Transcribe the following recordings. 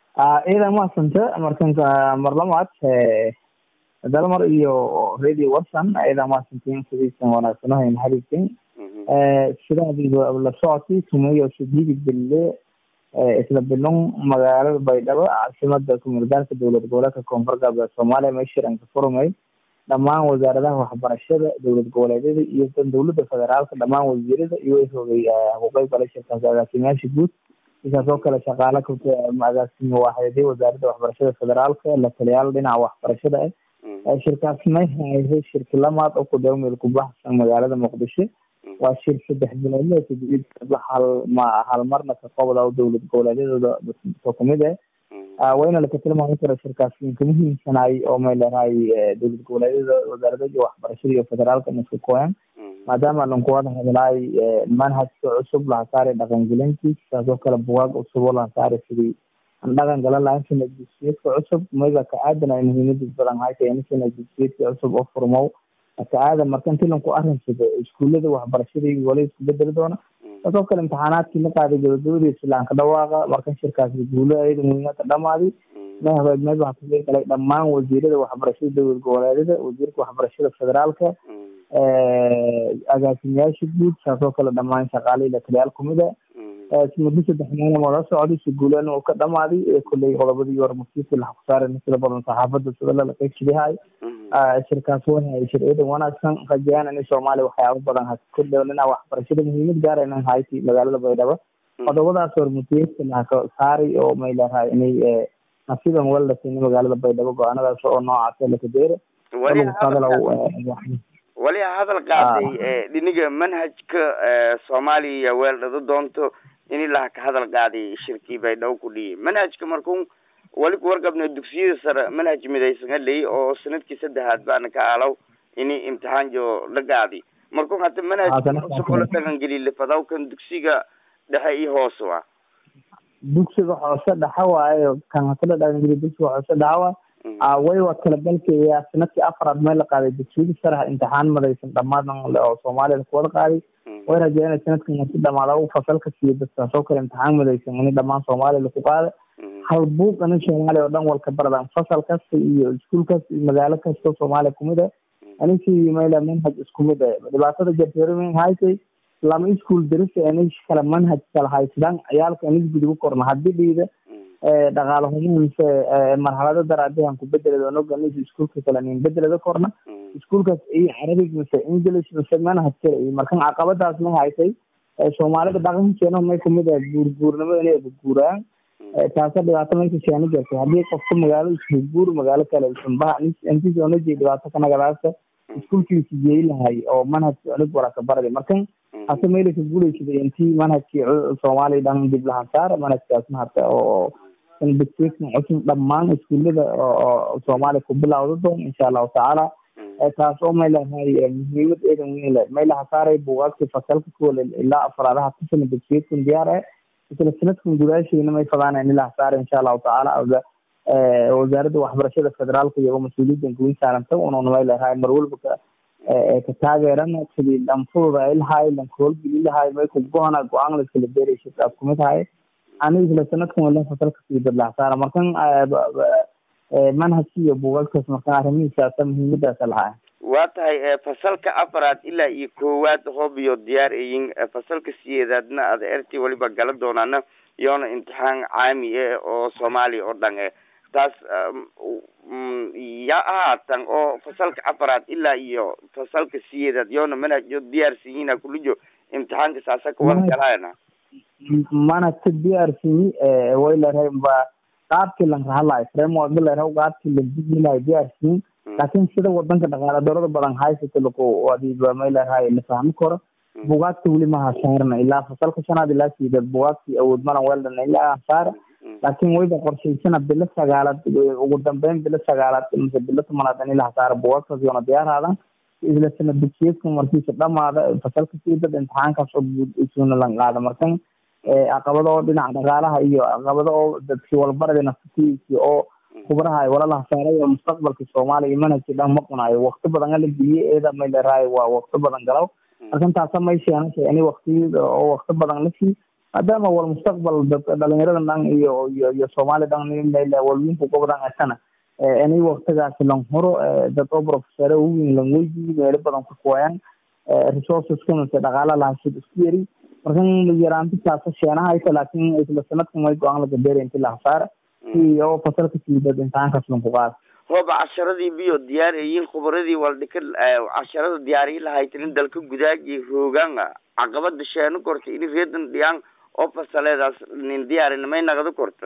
ciidan mahadsanta markanka mar labaad dalmar iyo radio watson ciidan mahadsantiin sidiisan wanaagsanahayn xariirtin sidaadiiba la socotay tumayo sidiidi bille isla bilon magaalada baydhabo caasimada kumulgaarka dowlad goboleedka koonfur galbeed soomaaliya meeshiranka furmay dhammaan wasaaradaha waxbarashada dowlad goboleedyada iyo dan dowlada federaalka dhammaan wasiirada iyo hogay huqeyb gala shirkaas agaasimayaasha guud sidaas oo kale shaqaale agaasime waaxyadii wasaaradda waxbarashada federaalka la taliyaal dhinaca waxbarashada ah shirkaasna hayhay shirki lamaad oo ku dhow meel ku baxsan magaalada muqdisho waa shir saddex biloodle hal ma hal marna ka qobda dowlad goboleedyadooda kamid ah wayna laka tilmaami kara shirkaas ka muhiimsanaay oo may leedahay dowlad goboleedyada wasaarada waxbarashada iyo federaalka iska kooyan maadaama lankuwada hadlaay manhajka cusub laha saari dhaqangelintii sidaas oo kale bugaag cusub oo laha saari sidii aan dhaqan galan lahayn sanad dugsiyeedka cusub mayba ka aadan ay muhiimadiis badan hayta in sanad dugsiyeedka cusub oo furmow ka aadan marka intii lanku arrinsado iskuullada waxbarashadii wali isku bedeli doona sidaas oo kale imtixaanaadkii la qaaday gabagabadii islaanka dhawaaqa markan shirkaasi guulo ayada muhiimada dhamaadi mahabeed mayba ha kaga galay dhammaan wasiirada waxbarashada dowlad goboleedyada wasiirka waxbarashada federaalka agaasimayaasha guud saas oo kale dhammaan shaqaalihii la taliyaal kumid a muddo saddex maalin oo la socday si guulan oo ka dhamaaday kolley qodobadii hore masiirkii laxa ku saaray sida badan saxaafadda sida lala qaybsidahay shirkaas wahay shir ciidan wanaagsan rajayaan in soomaaliya waxyaabo badan ha kordhaw dhinaca waxbarashada muhiimad gaara inan hayti magaalada baydhabo qodobadaas hore masiirka laha ka saaray oo may leedahay inay nasiiban walasin magaalada baydhabo go-aanadaas oo noocaas laka deera wali hadal qaaday dhiniga manhajka soomaaliya weeldhado doonto in ilaha ka hadal qaaday shirkii baydhabo ku dhiyay manhajka markun wali kuwarqabna dugsiyada sare manhaj midaysan haley oo sanadkii saddexaad baana ka alaw ini imtixaan jo la qaadi markun hata manhaj cusub oo la dhaqangeli lafadaw kan dugsiga dhexe iyo hoose wa dugsiga hoose dhexe waayo kan hata la dhaqangeli dugsiga hoose dhexe waa way waa talagalkaya sanadkii afaraad meel la qaaday dugsiyada sare imtixaan madaysan dhammaan oo soomaalida kuwada qaaday way rajeeyana sanadkan marki dhamaada u fasalka siiyo dadkaas oo kale imtixaan madaysan ini dhammaan soomaaliya laku qaada hal buuq ini soomaaliya oo dhan walka baradaan fasal kasta iyo iskuul kasta iyo magaalo kasta soomaaliya kumid ah aninkii mayla manhaj isku mid ah dhibaatada jarteeromin haysay lama iskuul darisa ani kala manhaj kala haysadaan ciyaalka anis gudugu korna haddii dhiida dhaqaale humo mise marxalado daraadihan ku bedeled onog anis iskuulka kale nin bedelada korna iskuulkaas iyo carabig mise english mise manhaj kale iyo markan caqabadaas ma haysay soomaalida dhaqankeena may kumid ah guurguurnimada inay guuraan taasa dhibaato mayka sheeni gartay haddii qofka magaalo isku guur magaalo kale sambaha intis onaji dhibaato kanagadaasa iskuulkiisa jeey lahay oo manhajka onig waraka baradi markan hase maylaka guuleysada intii manhajkii soomaaliya dhan dib lahan saar manhajkaasna hata oo dugsiyeedkan cusub dhammaan iskuullada oo soomaaliya ku bilawda doon insha allahu tacaala taas oo may leedahay muhiimad eedan weyn leh may laha saaray buugaagtii fasalka kuwale ilaa afraadaha kusana dugsiyeedkan diyaar ah isla sanadkan gudaasheena may fadaana in laha saaray insha allahu tacaala wasaaradda waxbarashada federaalka iyagoo mas-uuliyaddan guwin saaranta unuuna may leedahay mar walba ka ka taageerana sidii dhanfududa ay lahaay lankoolgeli lahaay may ku go-ana go-aan laskala beeraysa taas kumid ahay ani isla sanadkan wala fasalka sii dadlaha saara markan manhajki iyo buugaagtaas markan arrimihiisaasa muhiimadaasa lahaa waa tahay fasalka afaraad ilaa iyo koowaad hoob iyo diyaar ayin fasalka siyeedaadna aad erti waliba gala doonaana iyoona imtixaan caami ah oo soomaaliya oo dhan eh taas ya ahaatan oo fasalka afaraad ilaa iyo fasalka siyeedaad yoona manhajyo diyaarsiyiina kulijo imtixaanka saasa kuwada galaayana manhajka d r c way leedahay ba qaabkii lan rahalahay framework leedahay qaabkii lan digi lahay d r c laakiin sida wadanka dhaqaale darada badan haysata laku adiba may leedahay la fahmi karo bugaagta weli maha saarna ilaa fasalka shanaad ilaa sideed bugaagtii awood malan weldana ilaa saara laakiin wayba qorshaysana bilo sagaalaad ugu dambeyn bilo sagaalaad mise bilo tomanaad in ilaha saara bugaagtaas yoona diyaaraadan isla sana dugsiyeedka markiisa dhamaada fasalka siidad imtixaankaas oo guud isuuna lan qaada markan caqabado oo dhinaca dhaqaalaha iyo caqabado oo dadkii walbarada nafsatiisi oo kubraha ay walalaha saaray oo mustaqbalka soomaaliya iyo manhajkii dhan ma cunayo wakti badan ala geliyey eeda may leerahay waa wakti badan galaw markan taasa may sheenashay ini waktiyada oo wakti badan lasii maadaama wal mustaqbal dhalinyarada dhan iyo iyo iyo soomaali dhan walwiinku gobodan asana inay waktigaasi lan huro dad oo professor uwin lan weydiiyo meelo badan ku kuwayaan resources kamase dhaqaala lahashid isku yari markan yaraantisaasa sheenaha ayta laakin isla sanadkan way go-aan laga beera inti la hasaara iyo fasalka siibad imtixaankaas lan ku qaada hooba casharadii biyo diyaariyiin khubaradii waldhika casharada diyaariyi lahaytinin dalka gudaagi hoogaanga caqabada sheeno korta ini reedan dhiyaan oo fasaleedaas nin diyaarin may nagada korta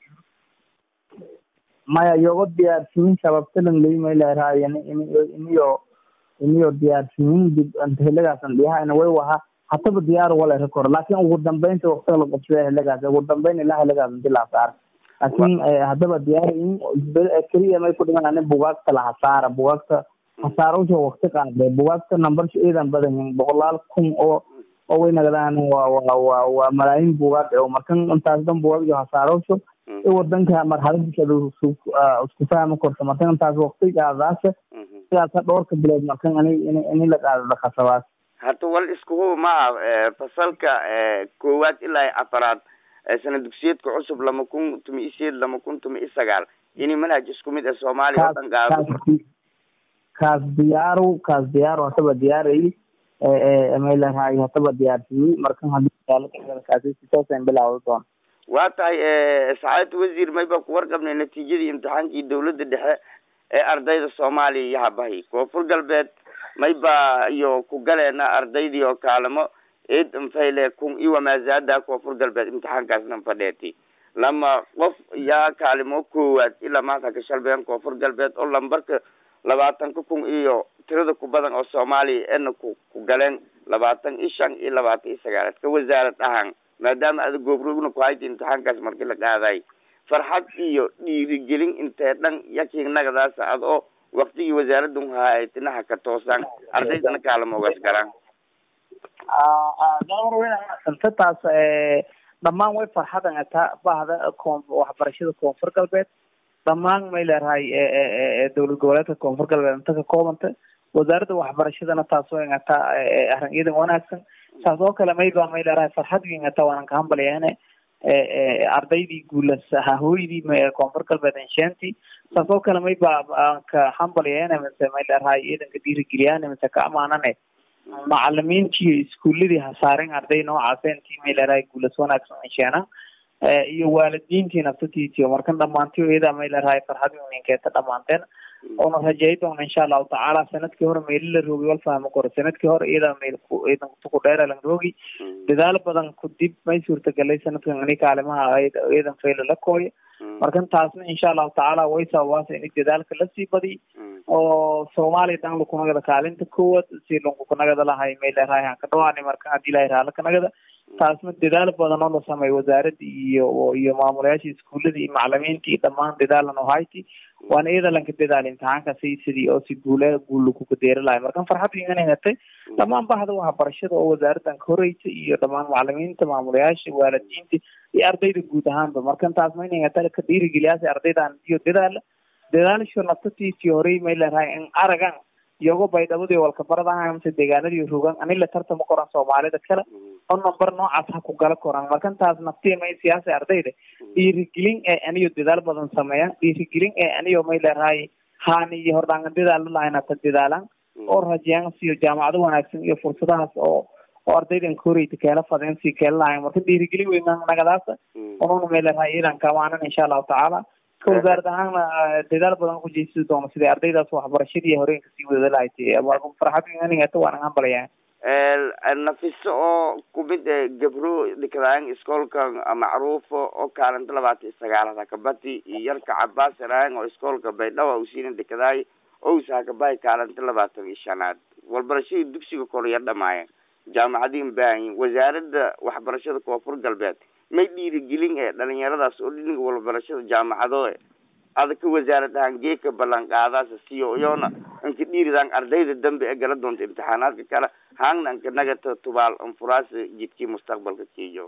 maya yogo diyaarsimin sababtalan leymaylaraayan iniyo iniyo diyaarsimin dib helagaasan dhiyahayna way waha hataba diyaar wala rekor laakin ugu dambeynta waktiga la qabsada helagaas ugu dambeyn ilaa helagaas inti la hasaara laakin hadaba diyaar in keliya may ku dhiman ani bugaagta la hasaara bugaagta hasaarowsha wakti qaade bugaagta numbersha eedan badan yihin boqolaal kun oo oo way nagadaan waa waa waa waa malaayiin bugaag oo markan intaas dhan bugaag iyo hasaarowsho i wadanka marxaladiisa isku fahmi korto markan intaas waktigaadaasa sidaasa dhowrka bilood markan ini ini ini la qaadada khasabaas hata wal iskuhu ma ah fasalka koowaad ilaa afaraad sana dugsiyeedka cusub lama kun tumi isiyeed lama kun tumi isagaal ini manhaj isku mid ah soomaaliya oo dhan qaado kaas diyaaru kaas diyaaru hataba diyaarayi maylahay hataba diyaarsiiyey markan hadii sitoosan bilaawda doon waa tahay sacaadad wasiir mayba ku warqabnay natiijadii imtixaankii dawladda dhexe ee ardayda soomaaliya iyo habahay koonfur galbeed mayba iyo ku galeena ardaydii oo kaalamo eed mfayle kun iwa maazaada koonfur galbeed imtixaankaasna fadheeti lama qof yaa kaalimo koowaad ilaa maanta ka shalbeen koonfur galbeed oo lambarka labaatanka kun iyo tirada ku badan oo soomaaliya ena ku ku galeen labaatan iyo shan iyo labaatan iyo sagaalaad ka wasaarad ahaan maadaama ada goobrogna ku hayta imtixaankaas markii la qaaday farxad iyo dhiirigelin intee dhan yaking nagadaas ad oo waktigii wasaaradun haaytinaha ka toosaan ardaydana kaalamoogaas galaan taas dhammaan way farxadan ataa bahda koon waxbarashada koonfur galbeed dhammaan may leerahay dowlad goboleedka koonfur galbeed inta ka koobanta wasaaradda waxbarashadana taas way ataa arrin iidan wanaagsan saas oo kale mayba may leerahay farxad weyn ataa waanan ka hambalyaane ardaydii guulas hahooydii koonfur galbeed inshaantii saas oo kale mayba aan ka hambalyaane mise may leerahay iidanka dhiirigeliyaan mise ka amaanane macalimiintii iskuuladii hasaaren arday noocaas intii may leerahay guulas wanaagsan inshaana iyo waalidiintii naftatiisii markan dhamaantiyo iyadaa may leerahay farxad ninkeeta dhamaanteen oona rajay doona insha allahu tacaala sanadkii hore meeli la roogi wal fahmo koro sanadkii hore iyadaa meel ku dheera lan roogi dadaal badan ku dib may suurtagalay sanadkan ini kaalimaha iyadan fayla la kooyo markan taasna insha allahu tacaala way sababaasa ini dadaalka lasii badiy oo soomaaliya dhan lakunagada kaalinta koowaad si lankukunagada lahay may leerahay aan ka dhawaani marka hadii ilahay raala kanagada taasna dadaal badan oo la sameeyo wasaaradda iyo iyo maamulayaasha iskuullada iyo macalimiinta iyo dhammaan dadaalan oo hayti waana iyada lanka dadaal imtixaankaasi sidii oo si guule guul lakuga deeri lahay markan farxad ingana hetay dhammaan bahda waxbarashada oo wasaaraddan ka horeysa iyo dhammaan macalimiinta maamulayaasha waalidiinta iyo ardayda guud ahaanba markan taas ma inay heta ka dhiirigeliyaasi ardaydan iyo dadaala dadaalsho naftatiisii horey may leerahay in aragan iyago baydhabadii walkabaradaha mise deegaanadii rogan ani la tartama koran soomaalida kale oo number noocaas ha ku gala koran markan taas naftii may siyaasa ardayda dhiirigelin ee aniyo dadaal badan sameeyaan dhiirigelin ee aniyo may leerahay haani iyo hordhaangan dadaal lalahayn hata dadaalaan oo rajeyaan siyo jaamacado wanaagsan iyo fursadahaas oo oo ardaydan koreyta keela fadeen si keela lahayn marka dhiirigelin weyn nagadaasa onuna may leerahay iyadan kamaanan insha allahu tacaala ka wasaarad ahaanna dadaal badan ku jeysidi doono sidai ardaydaas waxbarashadii horeenka sii wada lahayd farxad inanigata waanan hambalaya nafiso oo kumid gabro dhikadaan iskoolka macruufo oo kaalinta labaatan iyo sagaalaad hakabati iyo yarka cabaas eraan oo iskoolka baydhawa usiina dhikadaay owsa hakabahay kaalinta labaatan iyo shanaad walbarashadii dugsiga korya dhamaayeen jaamacadiin baahanyin wasaaradda waxbarashada koonfur galbeed may dhiirigelin ee dhalinyaradaas oo dhiniga walbarashada jaamacado ada ka wasaarad ahaan geeka ballan qaadaasa siyo iyona inka dhiiridaan ardayda dambe ee gala doonta imtixaanaadka kale haangna inka nagata tubaal anfuraas jidkii mustaqbalka kiyo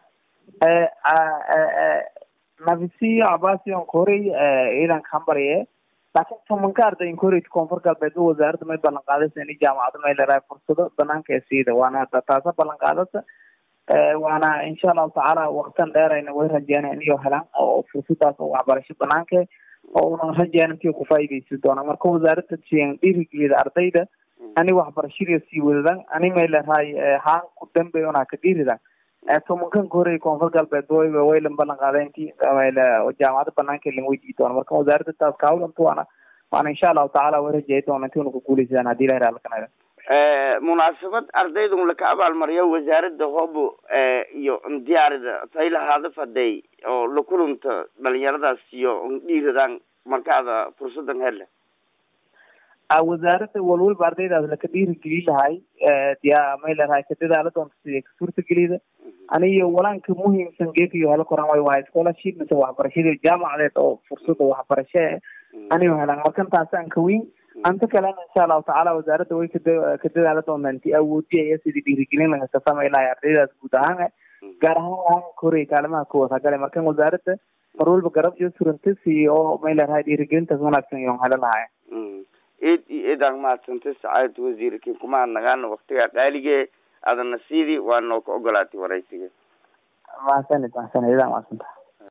nafisiyo cabasiyon korey ciidanka hambarye laakiin tumanka ardayin koreyta koonfur galbeed wasaaradda may ballan qaadaysa ini jaamacado may leerahay fursado banaanka ee siida waana taasa ballan qaadasa waana insha allahu tacaala waktan dheerayna way rajeena inay helaan oo fursadaas oo waxbarasho banaanka oo una rajeen intii ku faa'iidaysan doona marka wasaaradda siyan dhiirigeliyada ardayda ani waxbarashada sii wadadan ani may leedahay haan ku dambe una ka dhiiridan tobankan ka horey koonfur galbeed way waylan ballan qaaday intii jaamacada banaanka lan weydiin doona marka wasaaradda taas kaawlanta waana waana insha allahu tacaala way rajeey doona intii una ku guulaysadaan haddii ilahi raalkanada munaasabad ardaydun laka abaalmariyo wasaaradda hobo iyo diyaarida taylahaada faday oo la kulanta dhalinyaradaas iyo dhiiradaan markaada fursadan hele wasaaradda walwalba ardaydaas laka dhiirigeli lahay diya may leedahay ka dadaala doonta sidii ka suurtagelida aniyo walaanka muhiimsan geekayo helo koran way wahay scholarship mise waxbarashadii jaamacadeed oo fursada waxbarasho e aniyo helaan markan taasaan ka weyn anta kalena insha allahu tacaala wasaaradda way kada ka dadaala doontaa inti awoodiya iyo sidii dhiirigelin laga samay lahay ardaydaas guud ahaan gaar ahaan waanka horey kaalimaha kuwad hagale markan wasaaradda mar walba garab iyo surantasi oo may leedahay dhiirigelintaas wanaagsan iyon helo lahay eed iyo eed aan mahadsantay sacaadad wasiirkii kuma adnagaana waktigaa qaalige adana sidii waa noo ka ogolaatay waraysiga mahadsanid mahadsanid idaa mahadsanta